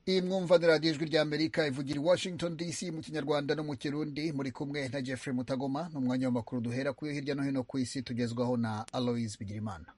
iyi mwumva ni radiyo ijwi rya amerika ivugira i washington dc mu kinyarwanda no mu kirundi muri kumwe na jeffrey mutagoma ni umwanya w'amakuru duhera kuri hirya no hino ku isi tugezwaho na aloise bigirimana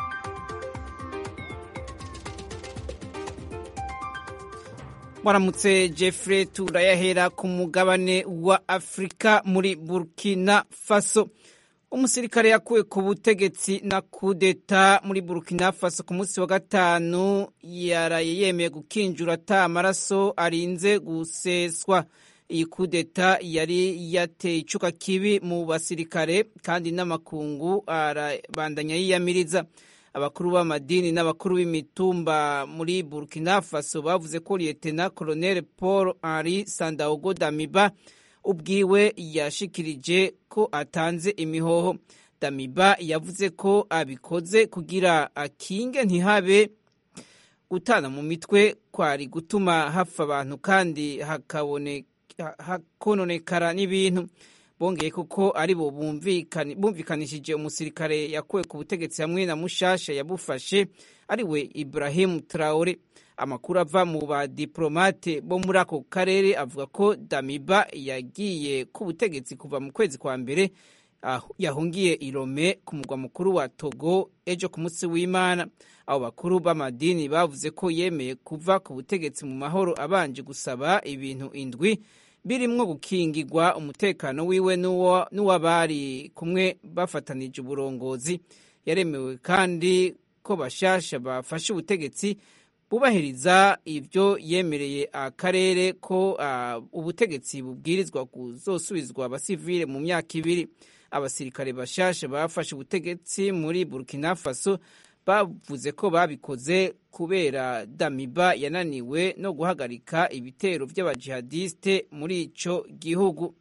waramutse jeffrey turayahera ku mugabane wa afurika muri burkina faso umusirikare yakuwe ku butegetsi na kudeta muri burkina faso ku munsi wa gatanu yaraye yemeye gukinjura ata amaraso arinze guseswa iyi kudeta yari yateye icuka kibi mu basirikare kandi n'amakungu arabandanya yiyamiriza abakuru b'amadini n'abakuru b'imitumba muri burkina faso bavuze ko liyetena koloneli paul henri sandaogo damiba ubwiwe yashikirije ko atanze imihoho damiba yavuze ko abikoze kugira akinge ntihabe gutana mu mitwe kwari gutuma hapfa abantu kandi hakononekara n'ibintu bongeye kuko ari bo bumvikanishije umusirikare yakuwe ku butegetsi hamwe na mushasha yabufashe ariwe Ibrahim Traore amakuru ava mu badiplomate bo muri ako karere avuga ko Damiba yagiye ku butegetsi kuva mu kwezi kwa mbere yahungiye Irome ku mugwa mukuru wa Togo ejo ku munsi w'Imana abo bakuru b'amadini bavuze ko yemeye kuva ku butegetsi mu mahoro abanje gusaba ibintu indwi birimwo gukingirwa umutekano wiwe n'uw'abari kumwe bafatanije uburongozi yaremewe kandi ko bashasha bafashe ubutegetsi bubahiriza ibyo yemereye akarere ko uh, ubutegetsi bubwirizwa kuzosubizwa abasivile mu myaka ibiri abasirikare bashasha bafashe ubutegetsi muri burkina faso bavuze ko babikoze kubera damiba yananiwe no guhagarika ibitero by'abajihadiste muri ico gihugu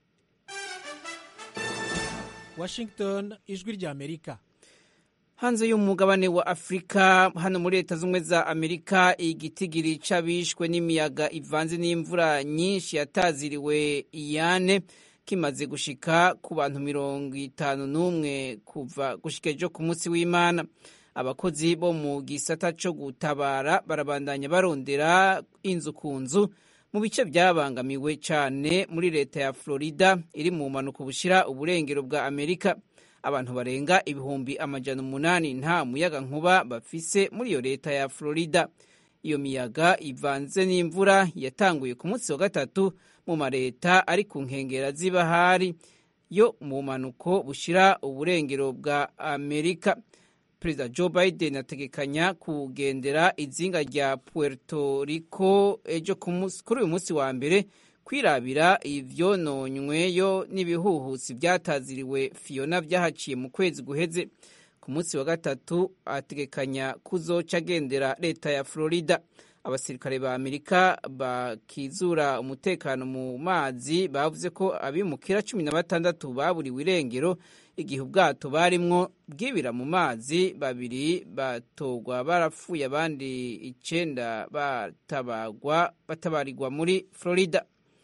washington ijwi rya amerika hanze y'umugabane wa afurika hano muri leta z'ubumwe za amerika igitigiri c'abishwe n'imiyaga ivanze n'imvura nyinshi yataziriwe iyane kimaze gushika ku bantu mirongo itanu n'umwe kuva gushika ejo ku munsi w'imana abakozi bo mu gisata cyo gutabara barabandanya barondera inzu ku nzu mu bice byabangamiwe cyane muri leta ya florida iri mu mpanuka bushyira uburengero bwa amerika abantu barenga ibihumbi amajana umunani nta muyaga nkuba bafise muri iyo leta ya florida iyo miyaga ivanze n'imvura yatanguye ku munsi wa gatatu mu mareta ari ku nkengera z'ibahari yo mu mpanuko bushyira uburengero bwa amerika perezida joe biden ategekanya kugendera izinga rya puerto rico ejo kuri uyu munsi wa mbere kwirabira ivyononyweyo n'ibihuhusi byataziriwe fiona byahaciye mu kwezi guheze ku munsi wa gatatu ategekanya kuzoca agendera leta ya florida abasirikare ba amerika bakizura umutekano mu mazi bavuze ko abimukira cumi na batandatu baburiwe irengero igihe ubwato barimwo bwibira mu mazi babiri batogwa barapfuye abandi icenda batabagwa batabarirwa muri florida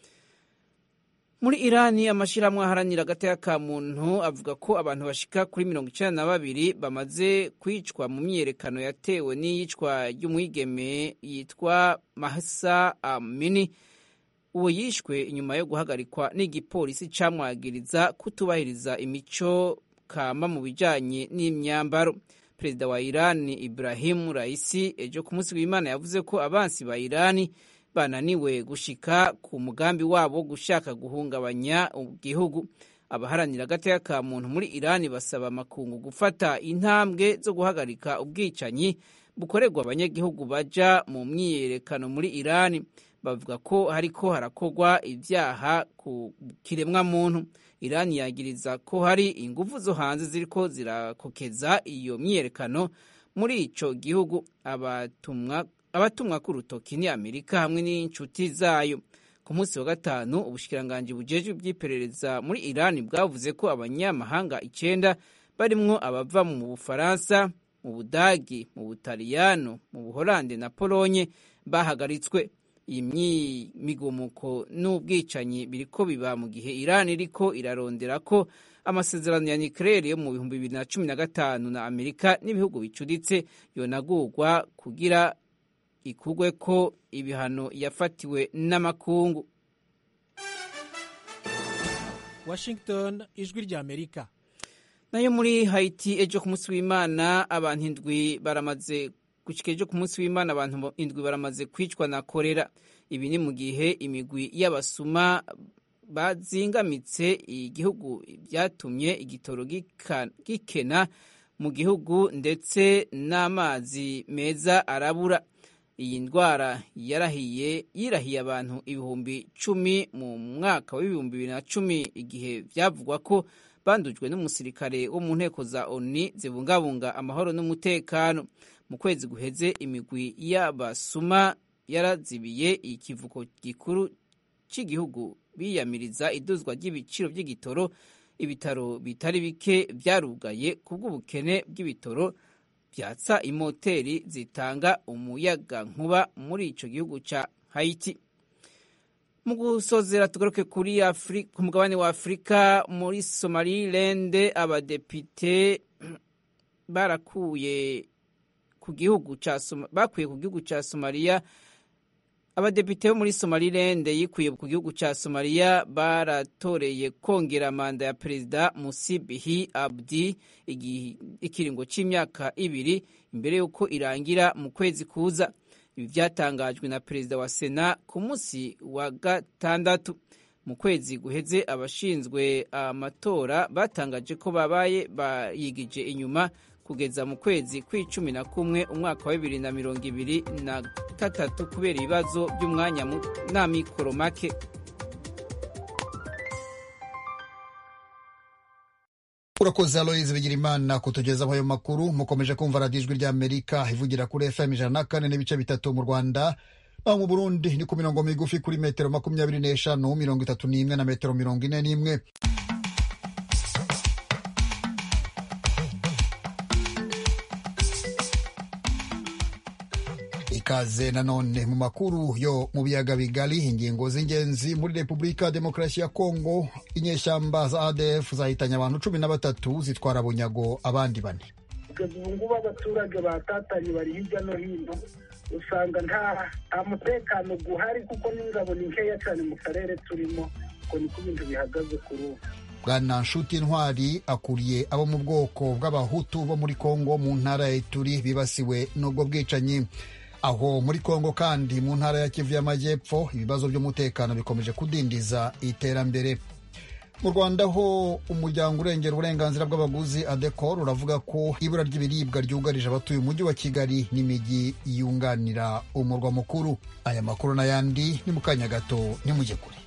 muri irani amashyirahamwe aharanira agateka ka muntu avuga ko abantu bashika kuri mirongo icenda na babiri bamaze kwicwa mu myiyerekano yatewe n'iyicwa ry'umwigeme yitwa mahsa amini uwo yishwe inyuma yo guhagarikwa n'igipolisi camwagiriza kutubahiriza imico kama mu bijanye n'imyambaro perezida wa irani ibrahimu raisi ejo ku munsi w'imana yavuze ko abansi ba irani bananiwe gushika ku mugambi wabo gushaka guhungabanya igihugu abaharanira agateka ka muntu muri irani basaba amakungu gufata intambwe zo guhagarika ubwicanyi bukorerwa abanyagihugu baja mu myiyerekano muri irani bavuga ko hariko harakorwa ibyaha ku kiremwa muntu irani yagiriza ko hari ingufu zo hanze ziriko zirakokeza iyo myiyerekano muri ico gihugu abatumwa abatumwa ku rutoki ni amerika hamwe n'inshuti zayo ku munsi wa gatanu ubushikiranganji bujejwe iby'iperereza muri irani bwavuze ko abanyamahanga icenda barimwo abava mu bufaransa mu budagi mu butaliyano mu buholande na polonye bahagaritswe iyi migumuko n'ubwicanyi biriko biba mu gihe irani iriko irarondera ko amasezerano ya nucleaire yo mu bihumbi bibiri na cumi na gatanu na amerika n'ibihugu bicuditse yonagurwa kugira ikugwe ko ibihano yafatiwe n'amakungu washington ijwi rya amerika nayo muri haiti ejo ku munsi w'imana abantu indwi baramaze gushyika ejo ku munsi w'imana abantu indwi baramaze kwicwa na korera ibi ni mu gihe imigwi y'abasuma bazingamitse igihugu byatumye igitoro gikena mu gihugu ndetse n'amazi meza arabura iyi ndwara yarahiye yirahiye abantu ibihumbi cumi mu mwaka w'ibihumbi bibiri na cumi igihe byavugwa ko bandujwe n'umusirikare wo mu nteko za oni zibungabunga amahoro n'umutekano mu kwezi guheze imigwi y'abasuma yarazibiye ikivuko gikuru cy'igihugu biyamiriza iduzwa ry'ibiciro by'igitoro ibitaro bitari bike byarugaye ku bw'ubukene bw'ibitoro byatsa imoteri zitanga umuyaga nkuba muri icyo gihugu cya hayiti mu gusozera tugaruke kuri ku mugabane wa afurika muri somalilande abadepite barakuye ku gihugu cya bakuye ku gihugu cya somaliya abadepite bo muri somalilande yikuye ku gihugu cya somaliya baratoreye kongera manda ya perezida musibihi abdi ikiringo cy'imyaka ibiri imbere y'uko irangira mu kwezi kuza ibi byatangajwe na perezida wa sena ku munsi wa gatandatu mu kwezi guheze abashinzwe amatora batangaje ko babaye bayigije inyuma kugeza mu kwezi kw'icumi na kumwe umwaka wa bibiri na mirongo ibiri na gatatu kubera ibibazo by'umwanya n'amikoro make urakoze aloyizi bigirimana kutugezaho ayo makuru mukomeje kumva radiyo ijwi ry'amerika ivugira kuri fm ijana na kane n'ibice bitatu mu rwanda naho mu burundi ni ku mirongo migufi kuri metero makumyabiri n'eshanu mirongo itatu n'imwe na metero mirongo ine n'imwe ikaze nanone mu makuru yo mu biyaga bigari ingingo z'ingenzi muri repubulika ya demokarasi ya kongo inyeshyamba za adf zahitanye abantu cumi na batatu zitwara bunyago abandi bane kugeza ubu ngubu abaturage batatanye bari hirya no hino usanga nta nta mutekano guhari kuko n'ingabo ni nkeya cyane mu karere turimo ngo niko ibintu bihagaze kuri ubu bwana nshuti ntwari akuriye abo mu bwoko bw'abahutu bo muri kongo mu ntara ya ituri bibasiwe n'ubwo bwicanyi aho muri kongo kandi mu ntara ya kivu y'amajyepfo ibibazo by'umutekano bikomeje kudindiza iterambere mu rwanda ho umuryango urengera uburenganzira bw'abaguzi adecor uravuga ko ibura ry'ibiribwa ryugarije abatuye umujyi wa kigali n'imijyi yunganira umurwa mukuru aya makuru n'ayandi ni mu kanya gato nimujye kure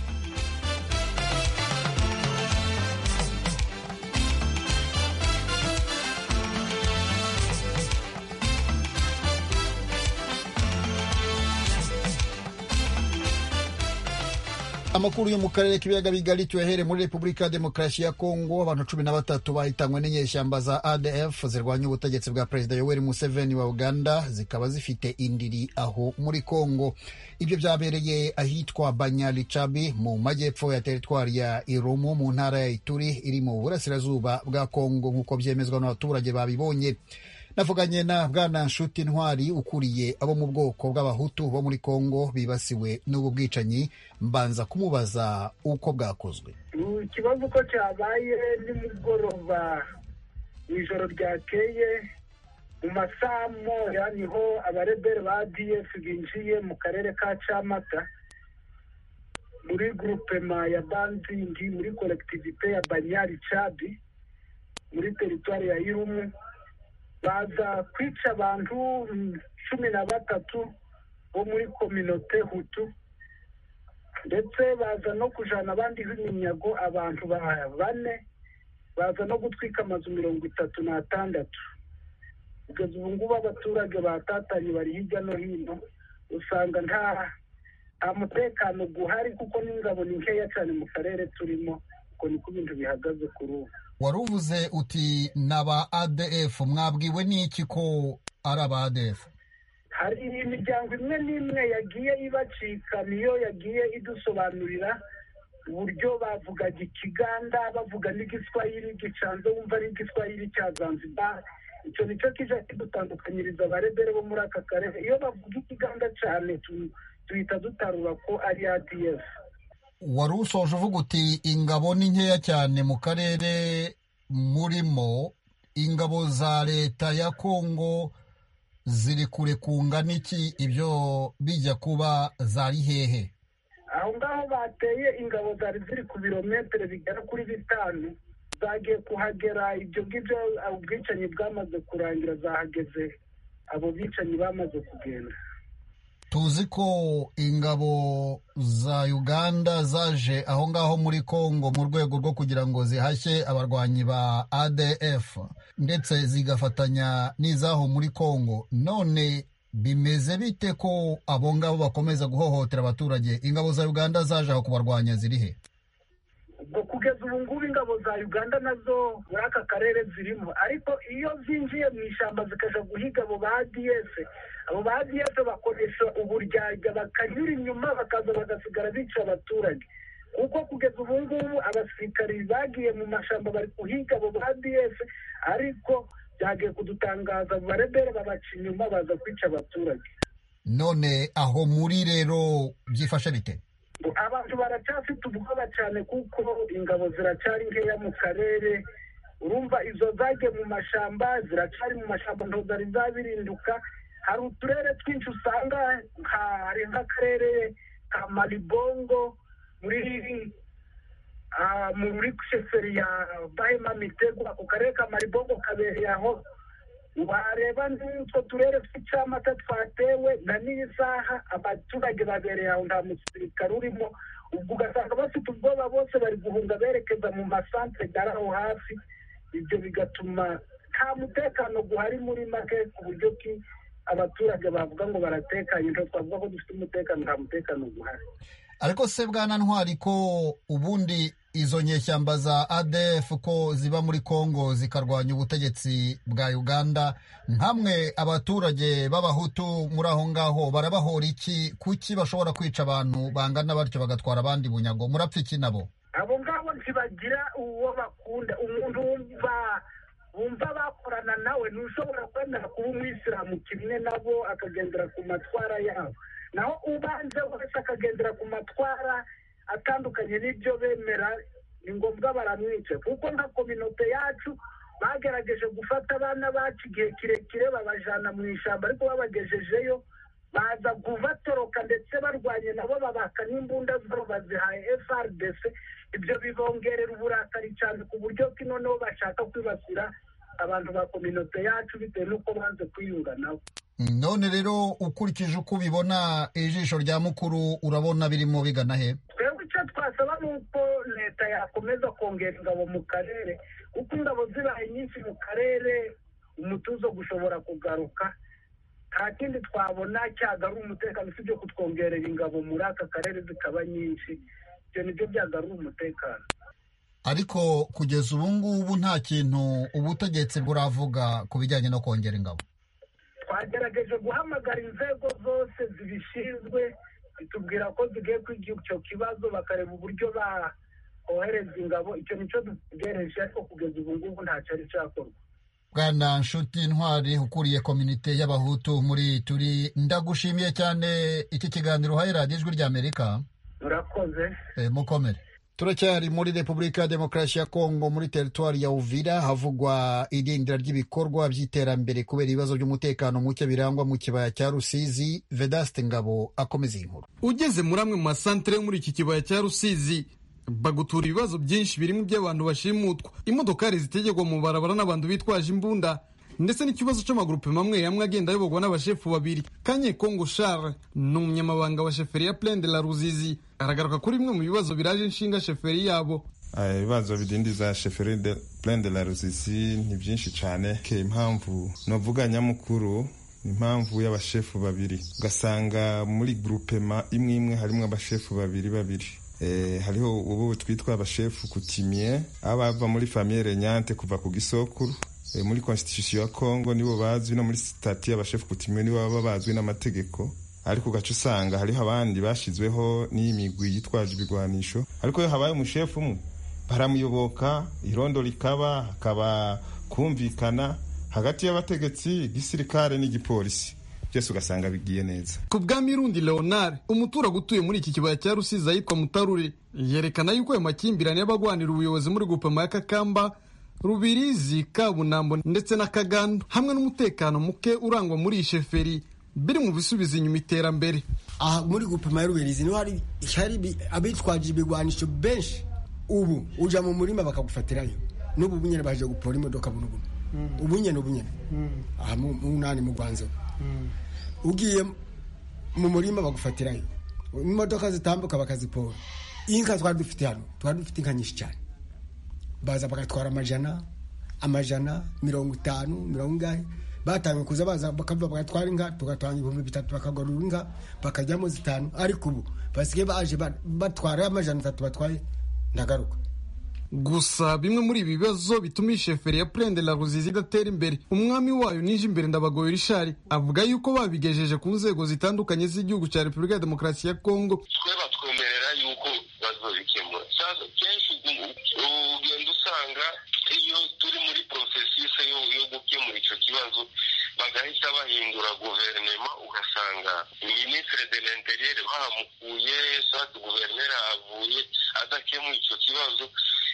amakuru yo mu karere k'ibiyaga bigari tuyahere muri repubulika ya demokarasi ya kongo abantu cumi na batatu bahitanywe n'inyeshyamba za adf zirwanya ubutegetsi bwa perezida yoweri museveni wa uganda zikaba zifite indiri aho muri kongo ibyo byabereye ahitwa banyalicabi mu majyepfo ya teritwari ya irumu mu ntara ya ituri iri mu burasirazuba bwa kongo nk'uko byemezwa n'abaturage babibonye navuganye na bwana nshuti ntwari ukuriye abo mu bwoko bw'abahutu bo muri kongo bibasiwe n'ubu bwicanyi mbanza kumubaza uko bwakozwe ikibazo uko cyabaye nimugoroba mu ijoro ryakeye mu masaha moya niho abarebere ba df binjiye mu karere ka camata muri grupema ya banzingi muri kolektivite ya banyari cabi muri teritwari ya irumu baza kwica abantu cumi na batatu bo muri kominote hutu ndetse baza no kujana abandi b'iminyago abantu bane baza no gutwika amazu mirongo itatu n'atandatu kugeza ubu ngubu abaturage batatanye bari hirya no hino usanga nta nta mutekano guhari kuko n'ingabo ni nkeya cyane mu karere turimo ngo niko ibintu bihagaze kuri ubu wari uvuze uti ni aba adf mwabwiwe n'iki ko ari aba adf hari imiryango imwe n'imwe yagiye ibacika niyo yagiye idusobanurira uburyo bavugaga ikiganda bavuga n'igiswahili gicanze wumva ari igiswahili cya zanzibar icyo nicyo kija kidutandukanyiriza abarebere bo muri aka karere iyo bavuga ikiganda cyane tuhita dutarura ko ari adf wari usoje uvuga uti ingabo ni nkeya cyane mu karere murimo ingabo za leta ya kongo ziri kure kungana iki ibyo bijya kuba zari hehe aho ngaho bateye ingabo zari ziri ku birometero bigera kuri bitanu zagiye kuhagera ibyo ngibyo ubwicanyi bwamaze kurangira zahageze abo bicanyi bamaze kugenda tuzi ko ingabo za uganda zaje aho ngaho muri congo mu rwego rwo kugira ngo zihashye abarwanyi ba adf ndetse zigafatanya n'izaho muri congo none bimeze bite ko abo ngabo bakomeza guhohotera abaturage ingabo za uganda zaje aho kubarwanya ziri he ubwo kugeza ubu ngubu ingabo za uganda nazo muri aka karere zirimo ariko iyo zinjiye mu ishyamba zikaja guhiga abo ba adf abo ba adf bakoresha uburyarya bakanyura inyuma bakaza bagasigara bica abaturage kuko kugeza ubu ngubu abasirikari bagiye mu mashyamba bari guhiga abo ba adf ariko byagiye kudutangaza barebere babaca inyuma baza kwica abaturage none aho muri rero byifashe bite abantu baracyafite ubwoba cyane kuko ingabo ziracyari nkeya mu karere urumva izo zagiye mu mashyamba ziracyari mu mashyamba ntabwo zari zabirinduka hari uturere twinshi usanga hari nk'akarere ka maribongo muri muri sheferi ya bahema mitego ako karere ka maribongo kabereye aho wareba n'utwo turere tw'icyamata twatewe na n'iyi saha abaturage babereye aho nta musirikare urimo ubwo ugasanga bafite ubwoba bose bari guhunga berekeza mu masantere ari aho hafi ibyo bigatuma nta mutekano guhari muri make ku buryo ki abaturage bavuga ngo baratekanye ntabwo twavuga ko dufite umutekano nta mutekano guhari ariko se bwana ntwari ko ubundi izo nyeshyamba za adf ko ziba muri congo zikarwanya ubutegetsi bwa uganda nkamwe abaturage b'abahutu muri aho ngaho barabahora iki kuki bashobora kwica abantu bangana batyo bagatwara abandi bunyago murapfa iki nabo abo ngabo ntibagira uwo bakunda umuntu wumva wumva bakorana nawe ntushobora kwemera kuba umwisilamu kimwe nabo akagendera ku matwara yabo naho ubanze wese akagendera ku matwara atandukanye n'ibyo bemera ni ngombwa baramwica kuko nka kominote yacu bagerageje gufata abana bacu igihe kirekire babajyana mu ishyamba ariko babagejejeyo baza kubatoroka ndetse barwanye nabo babaka n'imbunda zabo bazihaye frdc ibyo bibongerera uburakari cyane ku buryo ko noneho bashaka kwibasira abantu ba kominote yacu bitewe n'uko banze kwiyunga nabo none rero ukurikije uko ubibona ijisho rya mukuru urabona birimo bigana he twebwe icyo twasaba ni uko leta yakomeza kongera ingabo mu karere kuko ingabo zibaye nyinshi mu karere umutuzo gushobora kugaruka nta kindi twabona cyagarura umutekano usibye kutwongerera ingabo muri aka karere zikaba nyinshi ibyo nibyo byagarura umutekano ariko kugeza ubu ngubu nta kintu ubutegetsi buravuga ku bijyanye no kongera ingabo twagerageje guhamagara inzego zose zibishinzwe zitubwira ko zigiye kwiga icyo kibazo bakareba uburyo bakohereza ingabo icyo nicyo dutegereje ariko kugeza ubu ngubu ntacyo ari cyakorwa bwana nshuti ntwari ukuriye komite y'abahutu muri turi ndagushimiye cyane iki kiganiro uhaye radiyo ijwi ry'amerika murakoze mukomere turacyari muri repubulika ya demokarasi ya kongo muri teritwari ya uvira havugwa irindira ry'ibikorwa by'iterambere kubera ibibazo by'umutekano muke birangwa mu kibaya cya rusizi vedaste ngabo akomeza iyi nkuru ugeze muri amwe mu masantere yo muri iki kibaya cya rusizi bagutura ibibazo byinshi birimo iby'abantu bashimutwa imodokari zitegerwa mu barabara n'abantu bitwaje imbunda ndetse n'ikibazo cy'amagurupe mamwe amwe agenda ayoborwa n'abashefu babiri kanye kongo charles ni umunyamabanga wa sheferi ya plaine de la ruzizi aragaruka kuri bimwe mu bibazo biraje inshinga sheferi yabo ibibazo bidindiza sheferi de plaine de la ruzizi ni byinshi cyane ke impamvu novuga nyamukuru impamvu y'abashefu babiri ugasanga muri grupema imwe imwe harimo abashefu babiri babiri hariho ubu twitwa abashefu kutimie aba bava muri famiye renyante kuva ku gisokuru muri constitution ya congo nibo bazwi no muri sitati y'abashefu kutimie nibo baba bazwi n'amategeko ariko ugaca usanga hariho abandi bashyizweho n'iyi migwi yitwaje ibigwanisho ariko iyo habaye umushefu umwe baramuyoboka irondo rikaba hakaba kumvikana hagati y'abategetsi igisirikare n'igipolisi byose ugasanga bigiye neza ku bwa mirundi leonard umuturage utuye muri iki kibaya cya rusizi ahitwa mutarure yerekana yuko ayo makimbirane y'abagwanira ubuyobozi muri gupema ya kakamba rubirizi kabunambo ndetse na kagando hamwe n'umutekano muke urangwa muri iyi sheferi biri mu bisubiza inyuma iterambere aha muri gupima ya rubirizi niho hari hari abitwaje ibigwanisho benshi ubu uja mu murima bakagufatirayo n'ubu bunyene baje gupora imodoka buno buno ubunyene ubunyene aha mu munani mu rwanzo ugiye mu murima bagufatirayo imodoka zitambuka bakazipora inka twari dufite hano twari dufite inka nyinshi cyane baza bagatwara amajana amajana mirongo itanu mirongo ingahe batangiye kuza baza bakava bagatwara inka tugatanga ibihumbi bitatu bakagarura inka bakajyamo zitanu ariko ubu basigaye baje batwara amajana atatu batwaye ndagaruka gusa bimwe muri ibi bibazo bituma iyi sheferi ya purende la ruzizi idatera imbere umwami wayo nije imbere ndabagoye rishari avuga yuko babigejeje ku nzego zitandukanye z'igihugu cya repubulika ya demokarasi ya kongo twe batwemerera yuko bazobikemura kenshi ugenda usanga iyo turi muri porosesise yo gukemura icyo kibazo bagahita bahindura guverinoma ugasanga minisitiri de l'interieur bahamukuye sati guverineri ahavuye adakemuye icyo kibazo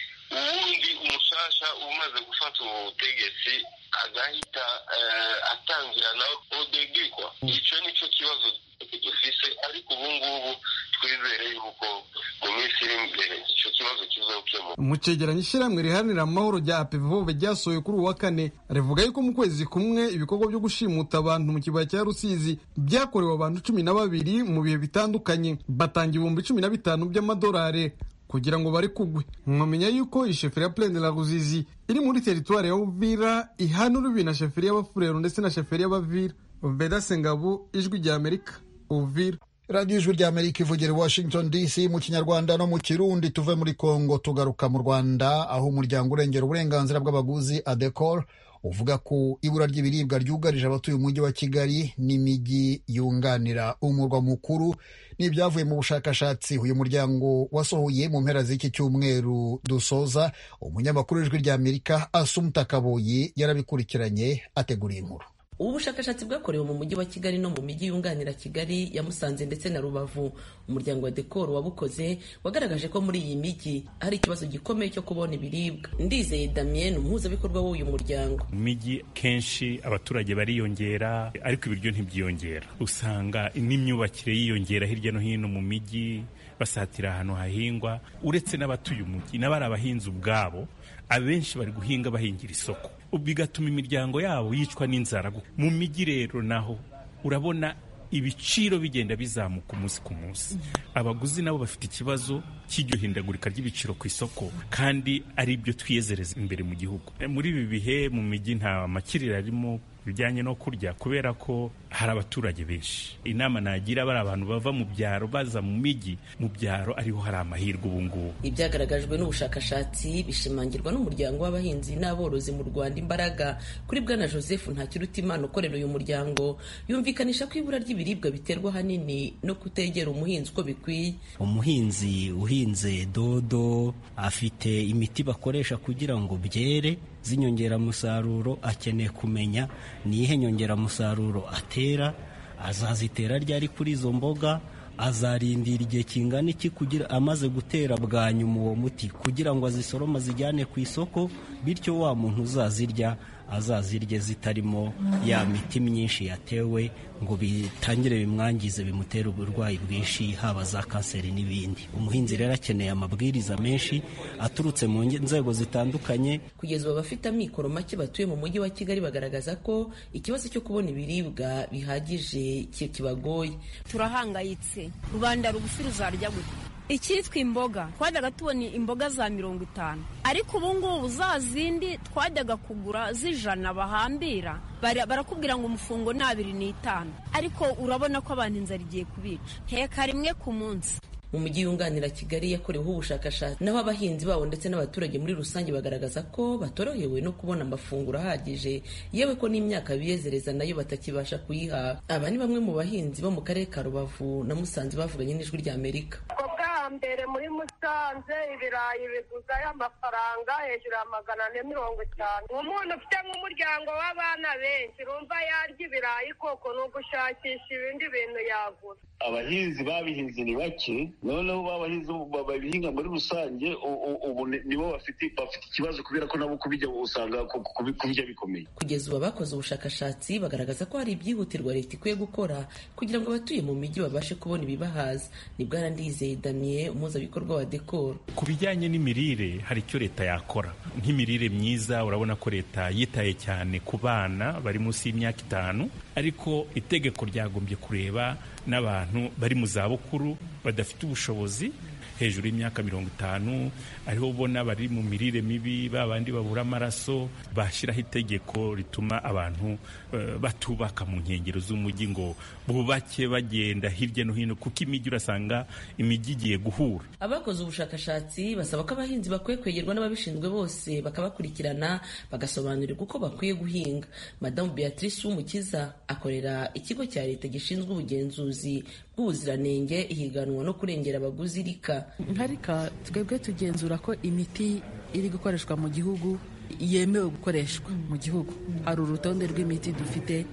ubundi umushasha umaze gufata ubutegetsi agahita atangira nawe odegekwa icyo nicyo kibazo dufise ariko ubu ngubu twizere yuko mu minsi iri imbere icyo kibazo kizokemuka mu cegeranyo ishyirahamwe riharanira amahoro rya apevove ryasohoye kuri uwa kane rivuga yuko mu kwezi kumwe ibikorwa byo gushimuta abantu mu kibaya cya rusizi byakorewe abantu cumi na babiri mu bihe bitandukanye batanga ibihumbi cumi na bitanu by'amadolari kugira ngo bari kugwe mwamenya yuko iyi sheferi ya plende la ruzizi iri muri teritwari ya uvira ihana urubi na sheferi y'abafurero ndetse na sheferi y'abavira veda sengabu ijwi rya amerika uvira radiyo ijwi rya amerika ivugira i washington dc mu kinyarwanda no mu kirundi tuve muri congo tugaruka mu rwanda aho umuryango urengera uburenganzira bw'abaguzi adecor uvuga ko ibura ry'ibiribwa ryugarije abatuye umujyi wa kigali n'imijyi yunganira umurwa mukuru n'ibyavuye mu bushakashatsi uyu muryango wasohoye mu mpera z'iki cyumweru dusoza umunyamakuru w'ijwi rya amerika asumuta kaboyi yarabikurikiranye ateguriye inkuru ubu bushakashatsi bwakorewe mu mujyi wa kigali no mu mijyi yunganira kigali ya musanze ndetse na rubavu umuryango wa dekoro wabukoze wagaragaje ko muri iyi mijyi hari ikibazo gikomeye cyo kubona ibiribwa ndizeye damien umuhuzabikorwa w'uyu muryango mu mijyi kenshi abaturage bariyongera ariko ibiryo ntibyiyongera usanga n'imyubakire yiyongera hirya no hino mu mijyi basatira ahantu hahingwa uretse n'abatuye umujyi n'abari abahinzi ubwabo abenshi bari guhinga bahingira isoko bigatuma imiryango yabo yicwa n'inzara mu mijyi rero naho urabona ibiciro bigenda bizamuka umunsi ku munsi abaguzi nabo bafite ikibazo cy'iryo hindagurika ry'ibiciro ku isoko kandi ari byo twiyezereza imbere mu gihugu muri ibi bihe mu mijyi nta makiriro arimo bijyanye no kurya kubera ko hari abaturage benshi inama nagira bari abantu bava mu byaro baza mu mijyi mu byaro ariho hari amahirwe ubu ngubu ibyagaragajwe n'ubushakashatsi bishimangirwa n'umuryango w'abahinzi n'aborozi mu rwanda imbaraga kuri bwana joseph ntakirutimana ukorera uyu muryango yumvikanisha ko ibura ry'ibiribwa biterwa ahanini no kutegera umuhinzi uko bikwiye umuhinzi uhinze dodo afite imiti bakoresha kugira ngo byere z'inyongeramusaruro akeneye kumenya ni iyihe nyongeramusaruro atera azazitera ryari kuri izo mboga azarindira igihe kingana iki kugira amaze gutera bwa nyuma uwo muti kugira ngo azisorome azijyane ku isoko bityo wa muntu uzazirya azazirye zitarimo ya miti myinshi yatewe ngo bitangire bimwangize bimutere uburwayi bwinshi haba za kanseri n'ibindi umuhinzi rero akeneye amabwiriza menshi aturutse mu nzego zitandukanye kugeza ubu abafite amikoro make batuye mu mujyi wa kigali bagaragaza ko ikibazo cyo kubona ibiribwa bihagije kibagoye turahangayitse rubanda rugufi ruzarya gute icyitwa imboga twajyaga tubona imboga za mirongo itanu ariko ubu ngubu za zindi twajyaga kugura z'ijana bahambira barakubwira ngo umufungo ni abiri n'itanu ariko urabona ko abantu inzara igiye kubica heka rimwe ku munsi mu mujyi yunganira kigali yakoreweho ubushakashatsi naho abahinzi babo ndetse n'abaturage muri rusange bagaragaza ko batorohewe no kubona amafunguro ahagije yewe ko n'imyaka biyezereza nayo batakibasha kuyihaha aba ni bamwe mu bahinzi bo mu karere ka rubavu na musanze bavuganye n'ijwi rya amerika mbere muri musanze musanze ibirayi biguzayo amafaranga hejuru ya magana ane mirongo itanu umuntu ufite nk'umuryango w'abana benshi urumva yarya ibirayi koko ni ugushakisha ibindi bintu yagura abahinzi babihinze ni bake noneho babahinzi babihinga muri rusange ubu nibo bafite bafite ikibazo kubera ko nabo kubijya usanga kubijya bikomeye kugeza ubu abakoze ubushakashatsi bagaragaza ko hari ibyihutirwa leta ikwiye gukora kugira ngo abatuye mu mijyi babashe kubona ibibahaza ni bwana ndizeye damien umuhuzabikorwa wa dekoro ku bijyanye n'imirire hari icyo leta yakora nk'imirire myiza urabona ko leta yitaye cyane ku bana bari munsi y'imyaka itanu ariko itegeko ryagombye kureba n'abantu bari mu zabukuru badafite ubushobozi hejuru y'imyaka mirongo itanu ariho ubona bari mu mirire mibi ba bandi babura amaraso bashyiraho itegeko rituma abantu uh, batubaka mu nkengero z'umujyi ngo bubake bagenda hirya no hino kuko imijyi urasanga imijyi igiye guhura abakoze ubushakashatsi basaba ko abahinzi bakwiye kwegerwa n'ababishinzwe bose bakabakurikirana bagasobanurirwa uko bakwiye guhinga madamu beatrice w'umukiza akorera ikigo cya leta gishinzwe ubugenzuzi bw'ubuziranenge ihiganwa no kurengera abaguzi rika nkarika twebwe tugenzura ko imiti iri gukoreshwa mu gihugu yemewe gukoreshwa mu gihugu hari urutonde rw'imiti dufite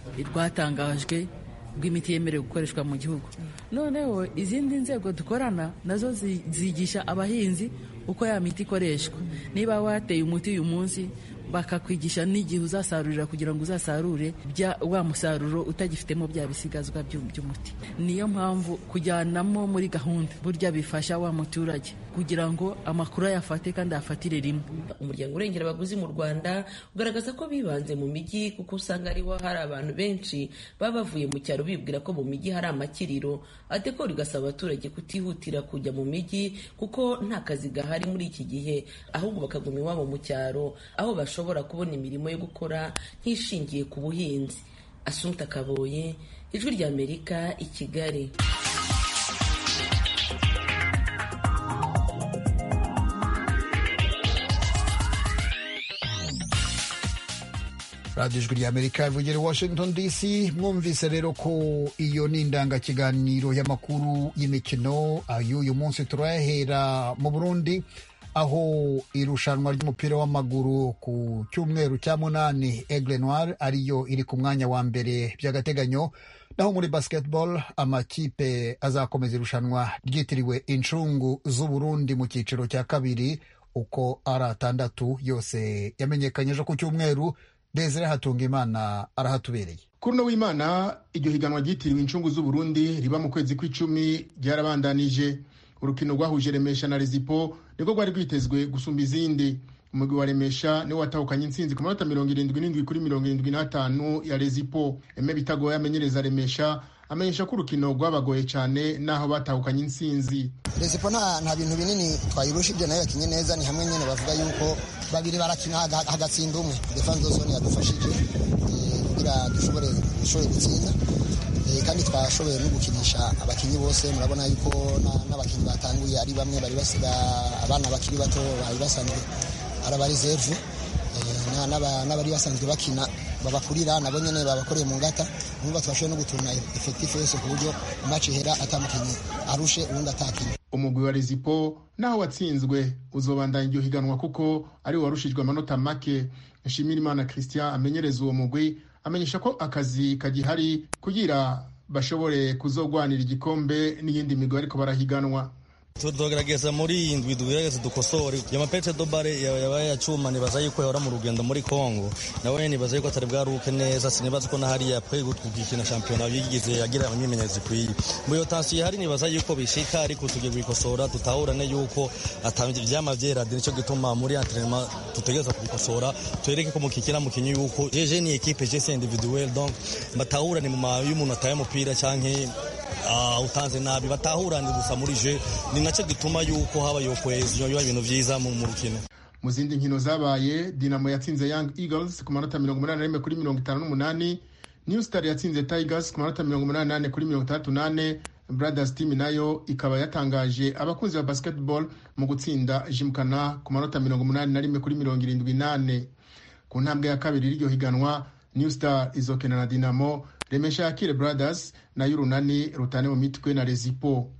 rwatangajwe rw'imiti yemerewe gukoreshwa mu gihugu noneho izindi nzego dukorana nazo zigisha abahinzi uko ya miti ikoreshwa niba wateye umuti uyu munsi bakakwigisha n'igihe uzasarurira kugira ngo uzasarure wa musaruro utagifitemo bya bisigazwa by'umuti niyo mpamvu kujyanamo muri gahunda burya bifasha wa muturage kugira ngo amakuru ayafate kandi ayafatire rimwe umuryango urengera abaguzi mu rwanda ugaragaza ko bibanze mu mijyi kuko usanga ariho hari abantu benshi baba bavuye mu cyaro bibwira ko mu mijyi hari amakiriro adekora igasaba abaturage kutihutira kujya mu mijyi kuko nta kazi gahari muri iki gihe ahubwo bakaguma iwabo mu cyaro aho bashobora kubona imirimo yo gukora nk'ishingiye ku buhinzi asunta kaboye ijwi ry'amerika i kigali radiyo ijwi ry'amerika ivugira i washington dc mwumvise rero ko iyo ni indangakiganiro y'amakuru y'imikino y'uyu munsi turayahera mu burundi aho irushanwa ry'umupira w'amaguru ku cyumweru cya munani aigle noir ariyo iri ku mwanya wa mbere by'agateganyo naho muri basketball amakipe azakomeza irushanwa ryitiriwe incungu z'uburundi mu cyiciro cya kabiri uko ari atandatu yose yamenyekanye ejo ku cyumweru desire hatunga imana arahatubereye kuri uno w'imana iryo higanwa ryitiriwe incungu z'uburundi riba mu kwezi kw'icumi ryarabandanije urukino rwahuje remesha na rezipo nibwo rwari rwitezwe gusumba izindi umugwi wa remesha niwo watahukanye intsinzi ku manota mirongo irindwi n'indwi kuri mirongo irindwi n'atanu ya rezipo eme bitagoye amenyereza remesha amenyesha ko urukino rwabagoye cyane n'aho batahukanye intsinzi rezipo nta bintu binini twayirusha ibyo nayo yakinye neza ni hamwe nyine bavuga yuko babiri barakina hagatsinda umwe defanse zone yadufashije kugira dushobore gutsinda kandi twashoboye no gukinisha abakinnyi bose murabona yuko n'abakinnyi batanguye ari bamwe bari basiga abana bakiri bato bari basanzwe ari abarizevu n'abari basanzwe bakina babakurira nabo nyine babakoreye mu ngata numva twashoboye no gutuna efekitifu yose ku buryo maci ihera atamukinnyi arushe ubundi atakinnye umugwi wa rezipo naho watsinzwe uzobandanya iryo higanwa kuko ari warushijwe amanota make nshimirimana christian amenyereza uwo mugwi amenyesha ko akazi kagihari kugira bashobore kuzogwanira igikombe n'iyindi migwi ariko barahiganwa tugerageza muri iyi ndwi tugerageza dukosore ya mapete dobare yabaye yacuma nibaza yuko yahora mu rugendo muri Kongo nawe nibaza yuko atari bwaruke neza sinibaza ko nahari yapfuye gukina shampiyona yigize yagira imyimenyerezo ikwiye mu iyo tansiyo ihari nibaza yuko bishika ariko tugiye kubikosora tutahurane yuko ivyama vyerade nico gituma muri entraînement tutegereza kubikosora twereke ko mukikira mukinyi yuko jeje ni equipe je c'est individuel donc batahurane mu mabi y'umuntu ataye umupira canke uh, utanze nabi batahurane gusa muri je ni nacyo gituma yuko haba yo cohesion yo ibintu vyiza mu rukino mu zindi nkino zabaye dinamo yatsinze young eagles ku manota mirongo umunani n'imwe kuri mirongo itanu n'umunani new star yatsinze tigers ku manota mirongo umunani n'ane kuri mirongo itandatu n'ane brothers team nayo ikaba yatangaje abakunzi ba basketball mu gutsinda jimkana ku manota mirongo umunani na rimwe kuri mirongo irindwi n'ane ku ntambwe ya kabiri y'iryo higanwa new star izokena na dinamo remesha yakire brothers nayo urunani rutane mu mitwe na rezipo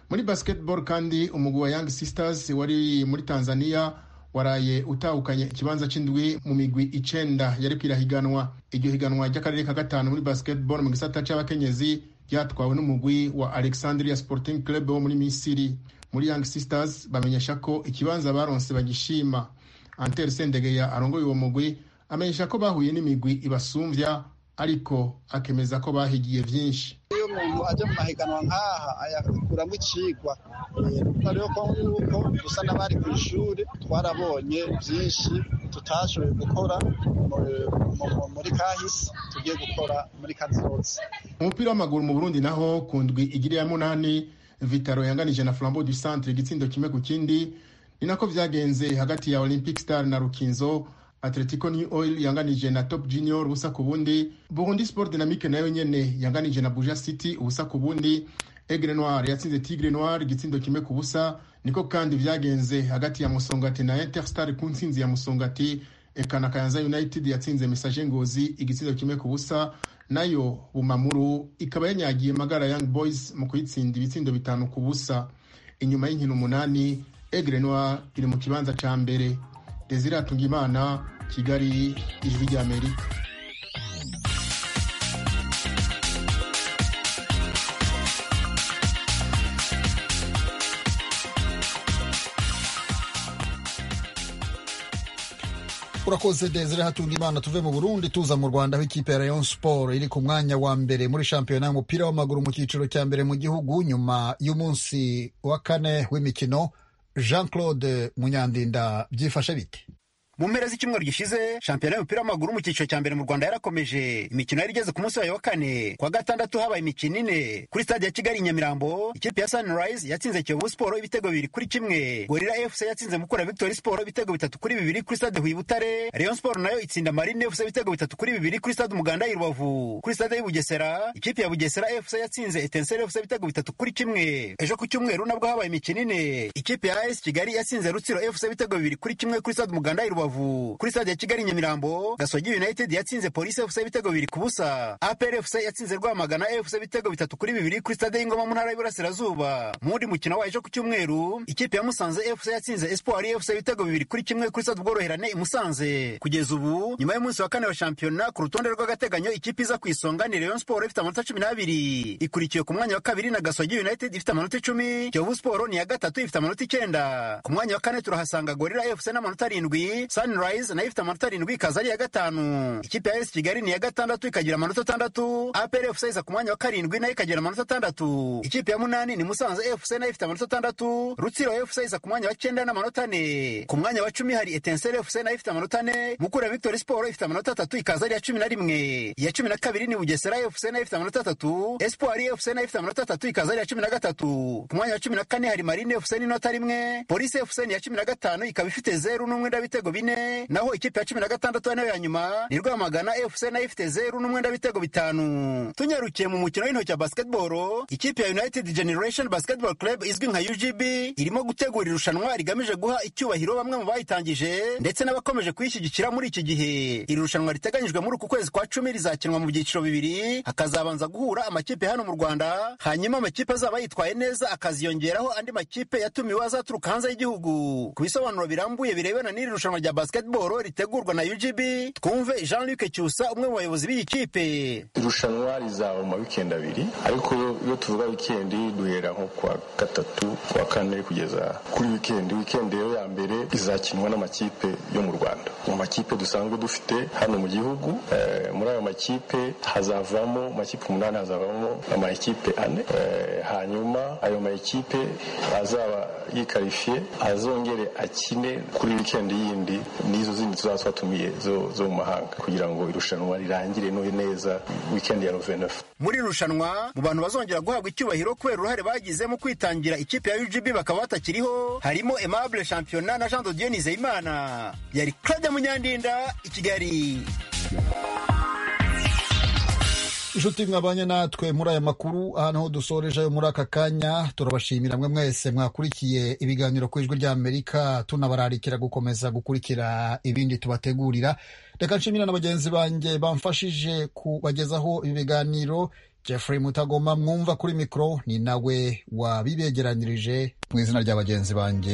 muri basketball kandi umugwi wa young sisters wari muri tanzania waraye utahukanye ikibanza c'indwi mu migwi icenda yari kwirahiganwa iryo higanwa ry'akarere ka gatanu muri basketball mu gisata c'abakenyezi ryatwawe n'umugwi wa alexandria sporting club wo muri misiri muri young sisters bamenyesha ko ikibanza baronse bagishima anter sendegeya arongoye uwo mugwi amenyesha ko bahuye n'imigwi ibasumvya ariko akemeza ko bahigiye vyinshi iyo umuntu aje mu mahiganwa nk'aha ayakuramo icigwa nuko rero ko nuko dusa n'abari ku ishuri twarabonye byinshi tutashoboye gukora muri kahisi tugiye gukora muri kazoza umupira w'amaguru mu burundi naho ku ndwi igiri ya munani vitaro yanganije na flambeau du centre igitsindo kimwe ku kindi ni nako vyagenze hagati ya olympic star na rukinzo atletico new oil yanganije na top junior ubusa ku bundi burundi sport dynamique nayo nyene yanganije na buja city ubusa ku bundi egre noir yatsinze tigre noir igitsindo kimwe ku busa niko kandi vyagenze hagati ya musongati na interstar ku ntsinzi ya musongati eka na kayanza united yatsinze message ngozi igitsindo kimwe ku busa nayo bumamuru ikaba yanyagiye magara young boys mu kuyitsinda ibitsindo bitanu ku busa inyuma y'inkino umunani egre noir iri mu kibanza ca mbere desire atungimana kigali ijwi ry'amerika urakoze desire hatungimana tuve mu burundi tuza mu rwanda aho ikipe ya rayon sport iri ku mwanya wa mbere muri shampiyona y'umupira w'amaguru mu cyiciro cya mbere mu gihugu nyuma y'umunsi wa kane w'imikino jean claude munyandinda byifashe bite mu mpera z'icyumweru gishize shampiyona y'umupira w'amaguru mu cyiciro cya mbere mu rwanda yarakomeje imikino yari igeze ku munsi wayo wa kane kwa gatandatu habaye imikino ine kuri stade ya kigali nyamirambo ikipe ya sunrise yatsinze kiyovu siporo ibitego bibiri kuri kimwe gorira fc yatsinze mukura victory siporo ibitego bitatu kuri bibiri kuri stade huye butare rayon siporo nayo itsinda marine fc ibitego bitatu kuri bibiri kuri stade umuganda i rubavu kuri stade y'ubugesera ikipe ya bugesera fc yatsinze etenseri fc ibitego bitatu kuri kimwe ejo ku cyumweru nabwo habaye imikino ine ikipe ya as kigali yatsinze rutsiro fc ibitego bibiri kuri kimwe kuri stade umuganda i rubavu rubavu kuri stade ya kigali nyamirambo gasogi united yatsinze polisi fc ibitego bibiri ku busa apr fc yatsinze rwamagana fc ibitego bitatu kuri bibiri kuri stade y'ingoma mu ntara y'iburasirazuba mu wundi mukino wayo ejo ku cyumweru ikipe ya musanze fc yatsinze espoir fc ibitego bibiri kuri kimwe kuri stade ubworoherane i musanze kugeza ubu nyuma y'umunsi wa kane wa shampiyona ku rutonde rw'agateganyo ikipe iza ku isonga ni rayon sport ifite amanota cumi n'abiri ikurikiwe ku mwanya wa kabiri na gasogi united ifite amanota icumi kiyovu sport ni iya gatatu ifite amanota icyenda ku mwanya wa kane turahasanga gorira fc n'amanota arindwi sunrise nayo ifite amanota arindwi ikaza ari iya gatanu ikipe ya esi kigali ni iya gatandatu ikagira amanota atandatu apr fc iza ku mwanya wa karindwi nayo ikagira amanota atandatu ikipe ya munani ni musanze fc nayo ifite amanota atandatu rutsiro fc iza ku mwanya wa cyenda n'amanota ane ku mwanya wa cumi hari etenseri fc nayo ifite amanota ane mukura victory sport ifite amanota atatu ikaza ari iya cumi na rimwe iya cumi na kabiri ni bugesera fc nayo ifite amanota atatu espoir fc nayo ifite amanota atatu ikaza ari iya cumi na gatatu ku mwanya wa cumi na kane hari marine fc n'inota rimwe polisi fc ni iya cumi na gatanu ikaba ifite zeru n'umwenda w'ibitego bine naho ikipe ya cumi na gatandatu nayo ya nyuma ni rwamagana fc nayo ifite zeru n'umwenda w'ibitego bitanu tunyarukiye mu mukino w'intoki wa basketball ikipe ya united generation basketball club izwi nka ugb irimo gutegura irushanwa rigamije guha icyubahiro bamwe mu bayitangije ndetse n'abakomeje kuyishyigikira muri iki gihe iri rushanwa riteganyijwe muri uku kwezi kwa cumi rizakinwa mu byiciro bibiri hakazabanza guhura amakipe hano mu rwanda hanyuma amakipe azaba yitwaye neza akaziyongeraho andi makipe yatumiwe azaturuka hanze y'igihugu ku bisobanuro birambuye birebana n'iri rushanwa rya basketball ritegurwa na ugb twumve jean luc cyusa umwe mu bayobozi b'iyi kipe irushanwa rizaba mu mawikendi abiri ariko iyo tuvuga wikendi duhera nko kuwa gatatu kuwa kane kugeza kuri wikendi wikendi rero ya mbere izakinwa n'amakipe yo mu rwanda mu makipe dusanzwe dufite hano mu gihugu muri ayo makipe hazavamo makipe umunani hazavamo amakipe ane hanyuma ayo makipe azaba yikarifiye azongere akine kuri wikendi yindi n'izo zindi tuzaba twatumiye zo mu mahanga kugira ngo irushanwa rirangire neza wikendi ya novena muri irushanwa mu bantu bazongera guhabwa icyubahiro kubera uruhare bagize mu kwitangira ikipe ya ugb bakaba batakiriho harimo aimable championa na jean de dieu nizeyimana yari claude munyandinda i kigali inshuti mwabanye natwe muri aya makuru aha niho dusoreje ayo muri aka kanya turabashimira mwe mwese mwakurikiye ibiganiro ku ijwi ry'amerika tunabararikira gukomeza gukurikira ibindi tubategurira reka nshimira na bagenzi banjye bamfashije kubagezaho ibi biganiro jeffrey mutagoma mwumva kuri mikoro ni nawe wabibegeranyirije mu izina rya bagenzi banjye